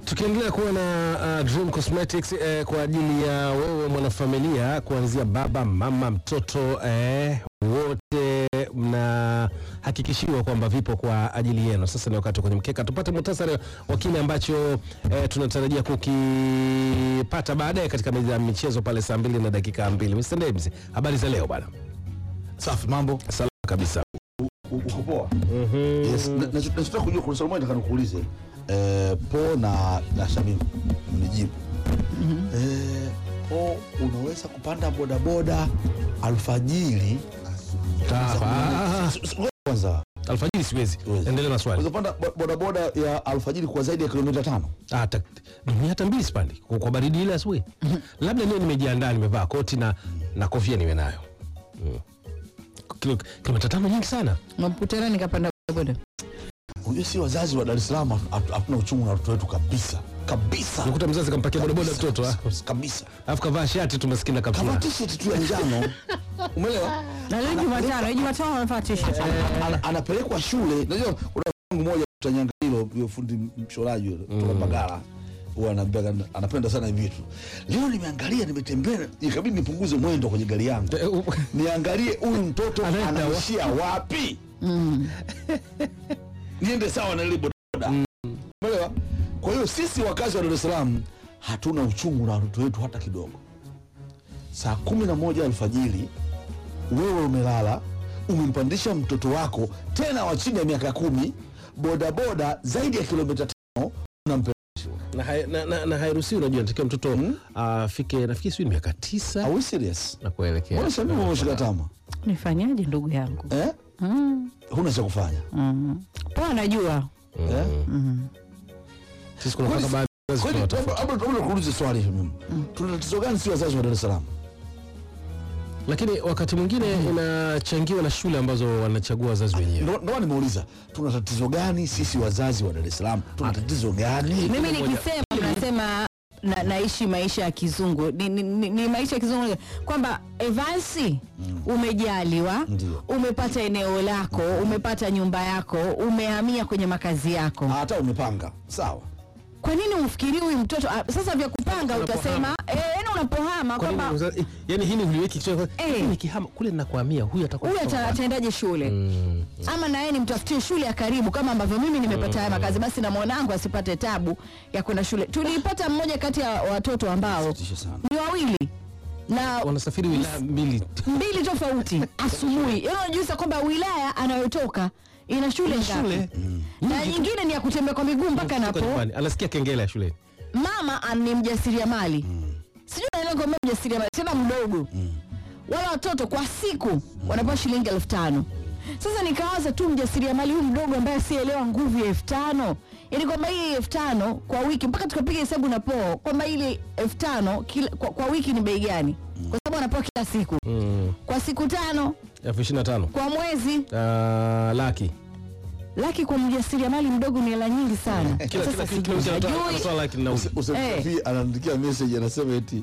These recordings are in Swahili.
Tukiendelea kuwa na uh, Dream Cosmetics eh, kwa ajili ya wewe mwanafamilia, kuanzia baba, mama, mtoto eh, wote mnahakikishiwa kwamba vipo kwa ajili yenu. Sasa ni wakati wa kwenye mkeka, tupate muhtasari wa kile ambacho eh, tunatarajia kukipata baadaye katika meza ya michezo pale saa mbili na dakika mbili. Mr. Debs, habari za leo bwana? Safi, mambo Salama kabisa. U- uko poa? Yes, na- na- nachotaka kujua kuna swali moja nataka nikuulize eh, Po na na Shamimu mnijibu. Eh, Po, unaweza kupanda bodaboda alfajiri Ah, S- s- ngoja kwanza Alfajiri siwezi. Siwezi. Endelea na swali. unaweza kupanda bo- bodaboda ya alfajiri kwa zaidi ya kilomita tano Ah, ta- mimi hata mbili sipandi kwa, kwa baridi ile asubuhi. Labda niwe nimejiandaa, nimevaa koti na, na kofia niwe nayo mm. Kilo, kilomita tano nyingi sana. Maputana nikapanda boda. unajua si wazazi wa Dar es Salaam hatu- hatuna uchungu na watoto wetu kabisa kabisa Nikuta mzazi kampakia bodaboda Kabisa, mtoto ah. kabisa, kabisa alafu kavaa shati tu maskini na kama kaptura. t-shirt tu ya njano umeelewa Na leo Jumatano, leo Jumatano amevaa t-shirt. Ana- anapelekwa shule. Unajua kuna wangu mmoja Tanyanga hilo huyo fundi mshoraji yule kutoka Mbagala huwa anaambia anapenda sana hivi vitu. Leo nimeangalia nimetembea ikabidi nipunguze mwendo kwenye gari yangu. Eh, u- Niangalie huyu mtoto Anaenda wa- anaishia wapi? Niende sawa na ile bodaboda. Umeelewa? Kwa hiyo sisi wakazi wa Dar es Salaam hatuna uchungu na watoto wetu hata kidogo. Saa kumi na moja alfajiri wewe umelala umempandisha mtoto wako tena wa chini ya miaka kumi bodaboda zaidi ya kilomita tano unampeleka na, hai- na, na, na hairuhusiwi unajua, natakiwa mtoto afike nafikiri sijui ni miaka tisa Are we serious? na kuelekea. Mbona Shamima umeshika tama Nifanyaje ndugu yangu? eh? Mm. huna cha kufanya Mm. Poa najua. eh? Sisi kuna mpaka Kwani- baadhi ya wazazi Kwani tunawatafuta. labda labda kuulize swali Shamima, tuna tatizo gani si wazazi wa Dar es Salaam? lakini wakati mwingine inachangiwa na shule ambazo wanachagua wazazi wenyewe. Ndo ndo maana nimeuliza tuna tatizo gani sisi wazazi wa Dar es Salaam? Tuna tatizo gani? Mimi nikisema mnasema na, naishi maisha ya kizungu ni, ni, ni, ni maisha ya kizungu kwamba Evansi umejaliwa Ndio. umepata eneo lako umepata nyumba yako umehamia kwenye makazi yako Hata umepanga sawa, kwa nini umfikirii huyu mtoto ah, sasa vya kupanga Unapohama. utasema eh, yani unapohama Kwa nini kwamba wazazi- yani hili uliweki kichwa Eh. eh, nikihama kule ninakuhamia huyu atakuwa huyu ata- ataendaje shule Mm. ama na yeye nimtafutie shule ya karibu kama ambavyo mimi nimepata haya makazi basi na mwanangu asipate tabu ya kwenda shule tulipata mmoja kati ya watoto ambao tisha sana. ni wawili na wanasafiri wilaya mbili mbili tofauti asubuhi yaani unajuisa kwamba wilaya anayotoka ina shule ngapi na nyingine ni ya kutembea kwa miguu mpaka Kutoka napo nyumbani. anasikia kengele ya shuleni mama an- ni mjasiriamali sijui naelewa kwamba mjasiriamali tena mdogo wala watoto kwa siku wanapewa shilingi elfu tano sasa nikawaza tu mjasiriamali huyu mdogo ambaye asielewa nguvu ya elfu tano yaani kwamba hii elfu tano kwa wiki mpaka tukapiga hesabu na poo kwamba ile elfu tano kila- kwa, kwa wiki ni bei gani kwa sababu anapewa kila siku Mm. kwa siku tano elfu ishirini na tano kwa mwezi Ah, laki laki kwa mjasiriamali mdogo ni hela nyingi sana kila kila sasa kila kila mtu anatoa- sijui anatoa laki na uzi. Usafi anaandikia message anasema eti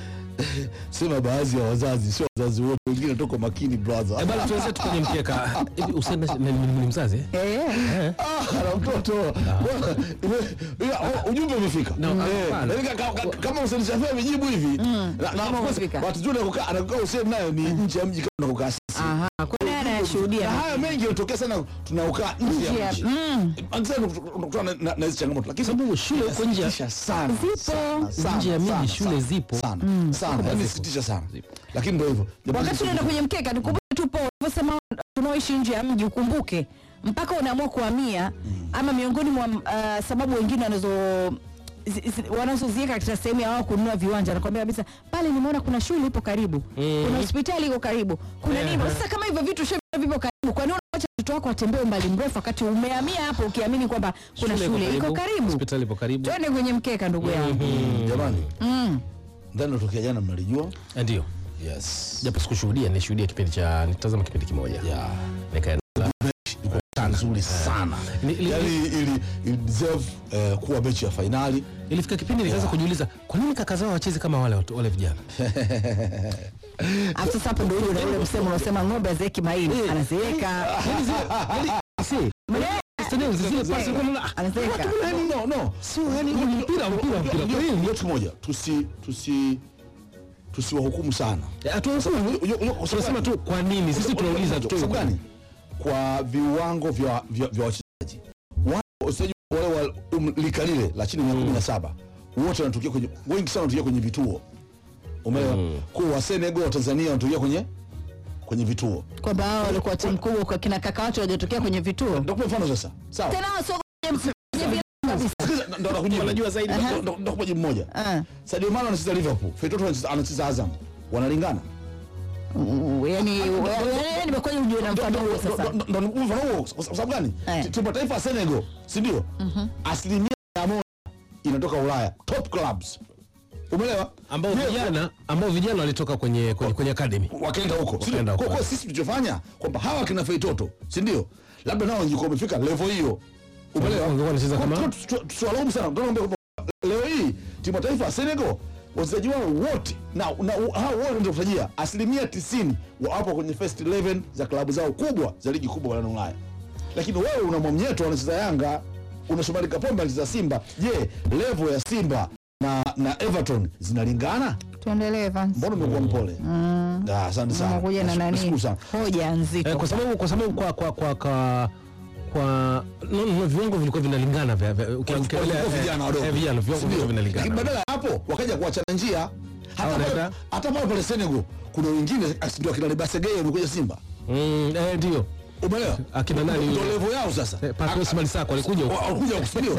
sema baadhi ya wazazi sio wazazi wote, wengine toka makini brother. Eh, bana tuanze tu kwenye mkeka hivi Hussein na- ni- ni ni mzazi eh? eh. Ah, na mtoto Bwana, ime- ya, o- ujumbe umefika No, Eh, hapana. yaani ka- ka- kama Hussein Shafii amejibu hivi na- na kama of course, umefika. watu zuri anakukaa anakukaa Hussein nayo ni nje ya mji kama unakokaa sisi Aha, kwa nini na anayashuhudia haya mengi yanatokea sana tunaokaa nje Nje ya ya- mji mm. Akisema tunakutana na- na hizi changamoto lakini Sababu shule huko nje ya- inasikitisha sana Zipo. sana, sana, Nje ya miji sana, shule sana, zipo. sana sana yaani inasikitisha sana lakini ndio hivyo wakati unaenda kwenye mkeka tukumbuke tupo ulivyosema tunaoishi nje ya mji ukumbuke mpaka unaamua kuhamia ama miongoni mwa uh, sababu wengine wanazo zi- zi- wanazoziweka katika sehemu ya wao kununua viwanja nakwambia kabisa pale nimeona kuna shule ipo karibu kuna hospitali iko karibu kuna nini sasa kama hivyo vitu shule vipo karibu kwa nini unaacha mtoto wako atembee umbali mrefu wakati umehamia hapo ukiamini kwamba kuna shule iko karibu hospitali ipo karibu twende kwenye mkeka ndugu yangu jamani mm. ndani natokea jana mnalijua Eh, ndio yes japo sikushuhudia nilishuhudia kipindi cha nitazama kipindi kimoja yeah Nikaenda. nzuri sana Ni- li- yani ili, ili deserve eh, kuwa mechi ya fainali ilifika kipindi nikaanza kujiuliza kwa nini kaka zao wacheze kama wale watu- wale vijana Alafu sasa hapo ndio ule ule msemo unaosema ng'ombe azeeki maini anazeeka Si, Eh, Makenzi zile pasi kwa mna Anaseka. No, no, no. sio yani mpira mpira mpira Ndio- kweli. ndio kitu kimoja tusi tusi tusiwahukumu sana Hatuwasema Unajua- unajua- unajua kwa sababu tunasema gani? tu kwa nini sisi tunauliza tu Kwa sababu gani? kwa viwango vya vya vya wachezaji Wao wachezaji wale wa um, lika lile la chini ya kumi na saba wote wanatokea kwenye wengi sana wanatokea kwenye vituo umeelewa kwa wa Senegal wa Tanzania wanatokea kwenye kwenye vituo kwamba hao walikuwa timu kubwa kwa kina kaka watu waliotokea kwenye vituo ndio kwa mfano sasa sawa tena wao sio kwenye kwenye vilabu kabisa. Sikiliza, ndo nakujibu. Wanajua zaidi. Ndo- ndo- ndo- ndo kupa jibu moja Ah. Sadio Mane anacheza Liverpool Feitoto anacheza- anacheza Azam wanalingana Uh, yani yani nimekuja ujue na mfano huo sasa Ndo- ndo- ndo mfano huo kwa sababu gani Eh. Ti- timu ya taifa ya Senegal si ndio asilimia mia moja inatoka Ulaya top clubs umeelewa ambao Je, vijana ambao vijana walitoka kwenye kwenye, kwenye academy. wakaenda huko si ndio? Wakaenda huko. kwa kwa sisi tulichofanya kwamba hawa kina Feitoto si ndio labda nao wangekuwa wamefika level hiyo umeelewa Wangekuwa wanacheza Kwa- kama- tu- tu- tu- tusiwalaumu sana tunaomba kwamba leo hii timu ya taifa ya Senegal wachezaji wao wote na, na hao wote ndio kutajia asilimia 90 wapo kwenye first 11 za klabu zao kubwa za ligi kubwa barani Ulaya lakini wewe una Mwamnyeto anacheza Yanga una Shomari Kapombe anacheza Simba je level ya Simba na, na Everton zinalingana tuendelee Vance mbona umekuwa mpole Ah, asante sana unakuja na nani Nashukuru sana hoja Eh, nzito kwa sababu kwa sababu kwa kwa kwa kwa kwa no, no, viwango vilikuwa vinalingana vya vya- uki- ukiangalia, Walikuwa eh, vijana wadogo eh, vijana viwango Sindio? vilikuwa lakini vinalingana badala ya hapo wakaja kuachana njia hata Hawa pale- wanaenda- hata pale pale Senegal kuna wengine asi ndio akina Libasegei wamekuja Simba Mm, eh, ndio umeelewa Akina nani ndio yule? level yao sasa Eh, Pape Ousmane Sako alikuja huko. Wa- walikuja kusudio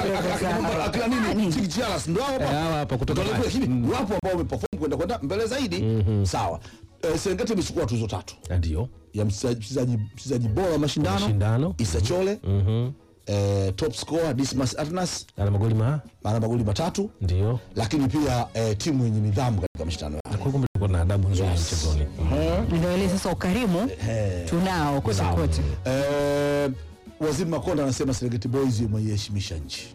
akina nini Chiki Chalas ndio hao Eh, hapa hawa hapa kutoka Ndio level, Mali. lakini wapo ambao wameperform kwenda kwenda mbele zaidi sawa Eh, Serengeti imechukua tuzo tatu Ah, ndio ya mchezaji mchezaji- mchezaji bora wa mashindano Mashindano. Issa Chole Mhm. eh, top scorer Dismas Atnas ana magoli ma ana magoli matatu ndio lakini pia eh, timu yenye nidhamu katika mashindano yale. kwa kumbe kulikuwa na adabu nzuri mchezoni ndio ile sasa ukarimu tunao kote kote Eh, Waziri Makonda anasema Serengeti Boys wameiheshimisha nchi,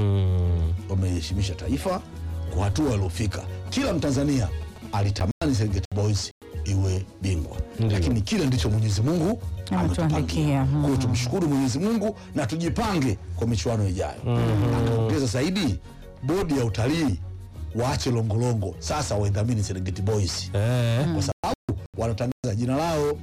Mm. wameiheshimisha taifa kwa hatua waliofika. Kila Mtanzania alitamani Serengeti Boys iwe bingwa, Ndiyo. lakini kile ndicho Mwenyezi Mungu Ametuandikia. ametupangia. Kwa hiyo tumshukuru Mwenyezi Mungu na tujipange kwa michuano ijayo. Akaongeza zaidi, bodi ya utalii waache longolongo sasa, waidhamini Serengeti Boys Eh. kwa sababu wanatangaza jina lao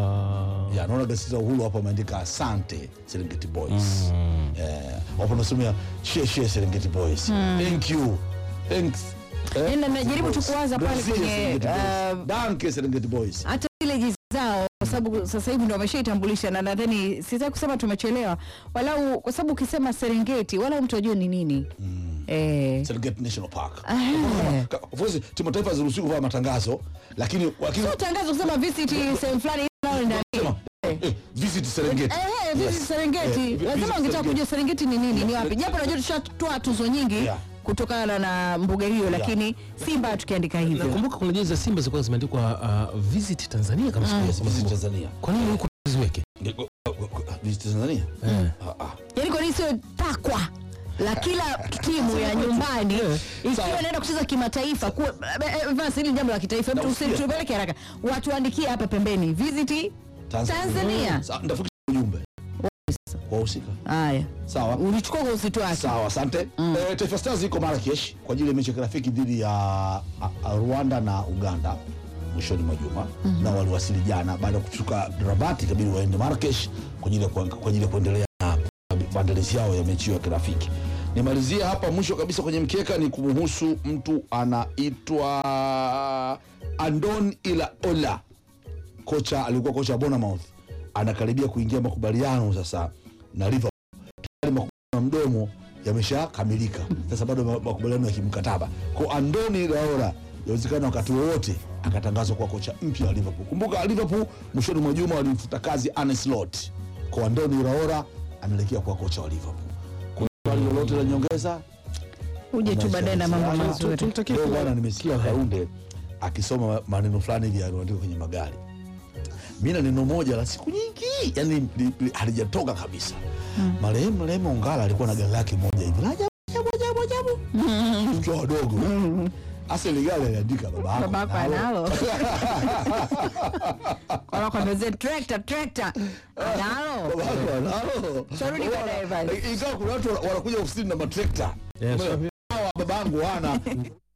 Aha. ya naona gazeti la Uhuru hapo ameandika asante Serengeti Boys eh, wapo nasomea share share Serengeti Boys thank you thanks eh, Yaani najaribu tu kuwaza pale Brazil, kwenye, Serengeti Boys. uh, Danke Serengeti Boys hata zile jezi zao kwa sababu sasa hivi ndo wameshaitambulisha na nadhani sitaki kusema tumechelewa walau kwa sababu ukisema serengeti wala mtu ajue ni nini eh, Serengeti National Park Ah. Ka- of course timu taifa haziruhusiwi kuvaa matangazo lakini lakini sio tangazo kusema visit sehemu fulani nao ni ndani. sema eh, visit Serengeti Eh, visit Yes. Serengeti Eh, vi- lazima visit wangetaka Serengeti. kujua Serengeti ni nini ni wapi japo najua tushatoa tuzo nyingi Yeah. kutokana na mbuga hiyo lakini Simba tukiandika hivyo nakumbuka kuna jezi za Simba zilikuwa zimeandikwa uh, visit Tanzania kama siku Yes, visit Tanzania kwa nini huko ziweke visit Tanzania Eh. Ah, ah. yaani kwa nini sio takwa la kila timu ya nyumbani ikiwa Sawa. inaenda kucheza kimataifa kuwa- eh, eh, Vance, hili ni jambo la kitaifa Hebu tusi- Nausikia. tupeleke haraka watuandikie hapa pembeni visit Tanzania. Sa- ndafikisha ujumbe wahusika haya sawa ulichukua kwa uzito wake Sawa, asante. Eh, Taifa Stars iko Marrakesh kwa ajili ya mechi ya kirafiki dhidi ya a, a, Rwanda na Uganda mwishoni mwa juma na waliwasili jana baada ya kutoka Rabat, ikabidi waende Marrakesh kwa ajili ya kuang- kwa ajili ya kuendelea na maandalizi yao ya mechi hiyo ya kirafiki. Nimalizie hapa mwisho kabisa kwenye mkeka ni kumhusu mtu anaitwa Andon Iraola kocha alikuwa kocha wa Bournemouth anakaribia kuingia makubaliano sasa na Liverpool tayari makubaliano ya mdomo yameshakamilika sasa bado ma- makubaliano ya kimkataba kwa Andoni Raola yawezekana wakati wowote akatangazwa kuwa kocha mpya wa Liverpool kumbuka Liverpool mwishoni mwa juma walimfuta kazi Arne Slot kwa Andoni Raola anaelekea kuwa kocha wa Liverpool kuna swali lolote la nyongeza uje tu baadaye na mambo Sana. mazuri Leo bwana nimesikia Kaunde akisoma maneno fulani hivi yanaandikwa kwenye magari. Mimi na neno moja la siku nyingi, yani li- li- halijatoka kabisa. Marehemu Rehema Ongala alikuwa na gari lake moja hivi la ajabu ajabu ajabu ajabu. Tukiwa wadogo. hasa ile gari aliandika baba yako babako analo. analo wanakwambia trekta trekta analo Baba yako analo. Turudi baadaye basi. Ingawa kuna watu wanakuja ofisini na matrekta Yes. hawa baba yangu wana